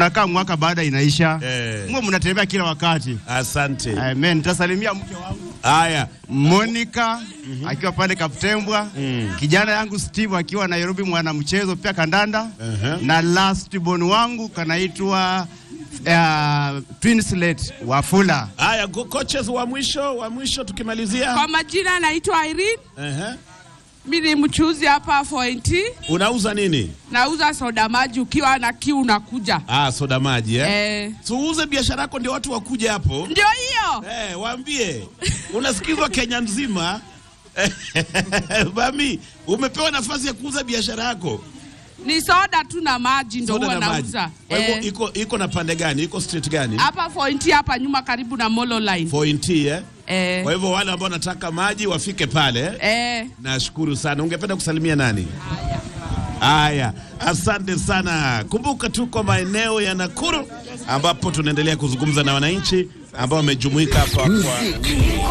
nakaa mwaka baada inaisha Eh. mwe mnatembea kila wakati Asante. amen nitasalimia mke wangu Haya, Monica akiwa pale Kaptembwa kijana yangu Steve akiwa Nairobi mwanamchezo pia kandanda na last born wangu kanaitwa uh, Twinslet Wafula haya, go- coaches wa mwisho wa mwisho tukimalizia. Kwa majina naitwa Irene, Ehe. mi ni mchuzi hapa Point, Unauza nini? nauza soda maji, ukiwa na kiu unakuja. Ah, soda maji eh? Eh, So uuze biashara yako ndio watu wakuje hapo. ndio hiyo. Eh, waambie unasikizwa Kenya nzima. Bami, umepewa nafasi ya kuuza biashara yako. Ni soda tu na maji ndo Soda huwa na maji. nauza. Kwa hivyo Eh, iko iko na pande gani? Iko street gani? hapa Point hapa nyuma karibu na Molo Line. Point eh? Eh, Kwa hivyo wale ambao wanataka maji wafike pale. eh, Nashukuru sana. Ungependa kusalimia nani? Haya, asante sana. Kumbuka tuko maeneo ya Nakuru ambapo tunaendelea kuzungumza na wananchi ambao wamejumuika hapa kwa